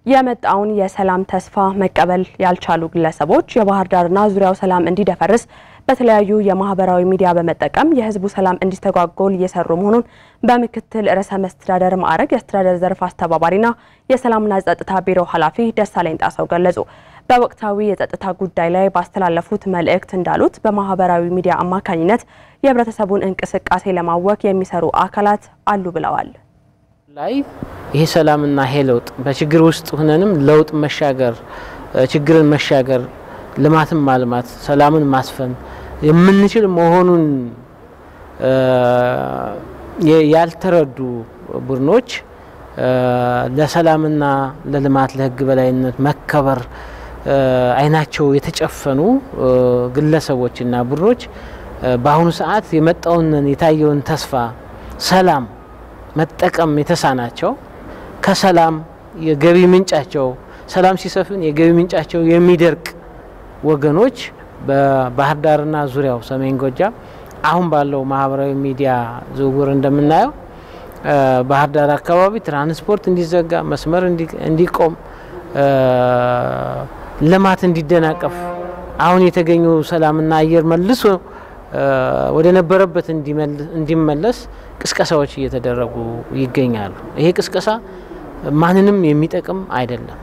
የመጣውን የሰላም ተስፋ መቀበል ያልቻሉ ግለሰቦች የባህር ዳርና ዙሪያው ሰላም እንዲደፈርስ በተለያዩ የማህበራዊ ሚዲያ በመጠቀም የህዝቡ ሰላም እንዲስተጓጎል እየሰሩ መሆኑን በምክትል ርዕሰ መስተዳደር ማዕረግ የአስተዳደር ዘርፍ አስተባባሪና የሰላምና ጸጥታ ቢሮ ኃላፊ ደሳለኝ ጣሰው ገለጹ። በወቅታዊ የጸጥታ ጉዳይ ላይ ባስተላለፉት መልእክት እንዳሉት በማህበራዊ ሚዲያ አማካኝነት የህብረተሰቡን እንቅስቃሴ ለማወክ የሚሰሩ አካላት አሉ ብለዋል። ላይ ይሄ ሰላምና ይሄ ለውጥ በችግር ውስጥ ሆነንም ለውጥ መሻገር፣ ችግርን መሻገር፣ ልማትን ማልማት፣ ሰላምን ማስፈን የምንችል መሆኑን ያልተረዱ ቡድኖች ለሰላምና ለልማት ለህግ በላይነት መከበር አይናቸው የተጨፈኑ ግለሰቦችና ቡድኖች በአሁኑ ሰዓት የመጣውን የታየውን ተስፋ ሰላም መጠቀም የተሳናቸው ከሰላም የገቢ ምንጫቸው ሰላም ሲሰፍን የገቢ ምንጫቸው የሚደርቅ ወገኖች በባህር ዳርና ዙሪያው ሰሜን ጎጃም አሁን ባለው ማህበራዊ ሚዲያ ዝውውር እንደምናየው ባህር ዳር አካባቢ ትራንስፖርት እንዲዘጋ፣ መስመር እንዲቆም፣ ልማት እንዲደናቀፍ አሁን የተገኘው ሰላምና አየር መልሶ ወደ ነበረበት እንዲመለስ ቅስቀሳዎች እየተደረጉ ይገኛሉ። ይሄ ቅስቀሳ ማንንም የሚጠቅም አይደለም።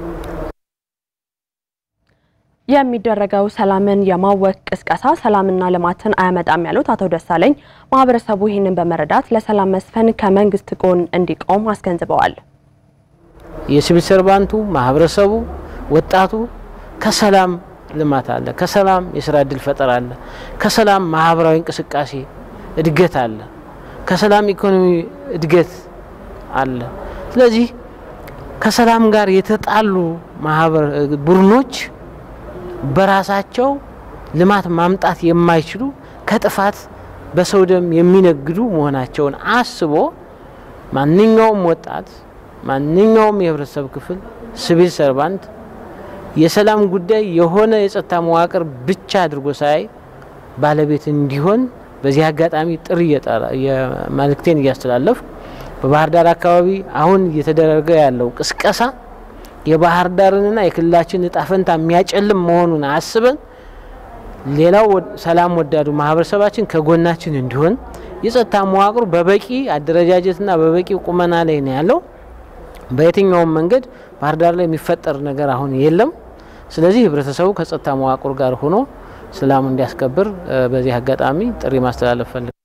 የሚደረገው ሰላምን የማወክ ቅስቀሳ ሰላምና ልማትን አያመጣም ያሉት አቶ ደሳለኝ ማህበረሰቡ ይህንን በመረዳት ለሰላም መስፈን ከመንግስት ጎን እንዲቆም አስገንዝበዋል። የሲቪል ሰርቫንቱ፣ ማህበረሰቡ፣ ወጣቱ ከሰላም ልማት አለ፣ ከሰላም የስራ እድል ፈጠራ አለ፣ ከሰላም ማህበራዊ እንቅስቃሴ እድገት አለ፣ ከሰላም ኢኮኖሚ እድገት አለ። ስለዚህ ከሰላም ጋር የተጣሉ ማህበር ቡድኖች በራሳቸው ልማት ማምጣት የማይችሉ ከጥፋት በሰው ደም የሚነግዱ መሆናቸውን አስቦ ማንኛውም ወጣት፣ ማንኛውም የህብረተሰብ ክፍል፣ ሲቪል ሰርቫንት የሰላም ጉዳይ የሆነ የጸጥታ መዋቅር ብቻ አድርጎ ሳይ ባለቤት እንዲሆን በዚህ አጋጣሚ ጥሪ መልእክቴን እያስተላለፍ በባህር ዳር አካባቢ አሁን እየተደረገ ያለው ቅስቀሳ የባህር ዳርንና የክልላችን እጣ ፈንታ የሚያጨልም መሆኑን አስበን ሌላው ሰላም ወዳዱ ማህበረሰባችን ከጎናችን እንዲሆን የጸጥታ መዋቅሩ በበቂ አደረጃጀትና በበቂ ቁመና ላይ ነው ያለው። በየትኛውም መንገድ ባህር ዳር ላይ የሚፈጠር ነገር አሁን የለም። ስለዚህ ህብረተሰቡ ከጸጥታ መዋቅሩ ጋር ሆኖ ሰላሙ እንዲያስከብር በዚህ አጋጣሚ ጥሪ ማስተላለፍ ፈልግ